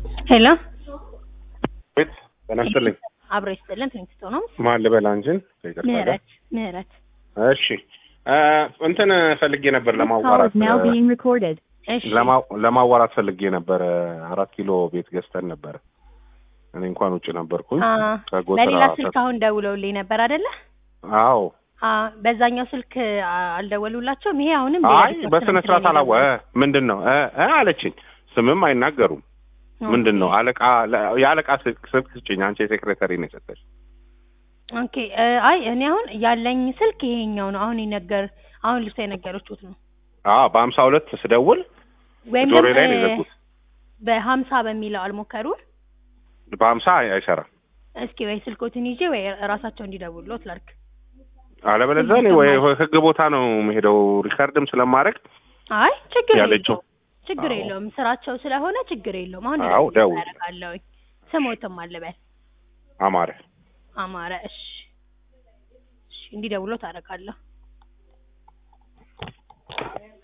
ሄሎ ቤት ጤና ይስጥልኝ። አብሮ ይስጥልን። ትንክስቶ ነው። ማን ልበል አንቺን? ይቅርታ ጋር። ምህረት ምህረት። እሺ እ እንትን ፈልጌ ነበር ለማዋራት Call is now being recorded. እሺ ለማ- ለማዋራት ፈልጌ ነበር። አራት ኪሎ ቤት ገዝተን ነበር። እኔ እንኳን ውጭ ነበርኩኝ። አ ከጎተራ በሌላ ስልክ አሁን ደውለውልኝ ነበር አይደለ? አዎ። አ በዛኛው ስልክ አ- አልደወሉላቸውም። ይሄ አሁንም አይ በስነ ስርዓት አላወ ምንድን ነው እ እ አለችኝ። ስምም አይናገሩም። ምንድን ነው አለቃ ለ- የአለቃ ስልክ ስልክ ስጭኝ። አንቺ የሴክሬታሪ ነው የሰጠች። ኦኬ እ አይ እኔ አሁን ያለኝ ስልክ ይሄኛው ነው። አሁን ይነገር አሁን ልብሳ የነገረችሁት ነው። አዎ በሀምሳ ሁለት ስደውል ወይም ጆሮዬ ደግሞ ላይ ነው የዘጉት። በሀምሳ በሚለው አልሞከሩም። በሀምሳ አይሰራም። እስኪ ወይ ስልኮትን ይዤ ወይ ራሳቸው እንዲደውሉት ላድርግ። አለበለዚያ እኔ ወይ ህግ ቦታ ነው የምሄደው ሪከርድም ስለማድረግ አይ ችግር ያለችው የለውም ችግር አዎ። የለውም ስራቸው ስለሆነ ችግር የለውም። አሁን አዎ፣ ደውል። ያደርጋለሁኝ ስሞትም አልበል አማረ አማረ እሺ እሺ እንዲደውሎ ታደርጋለሁ።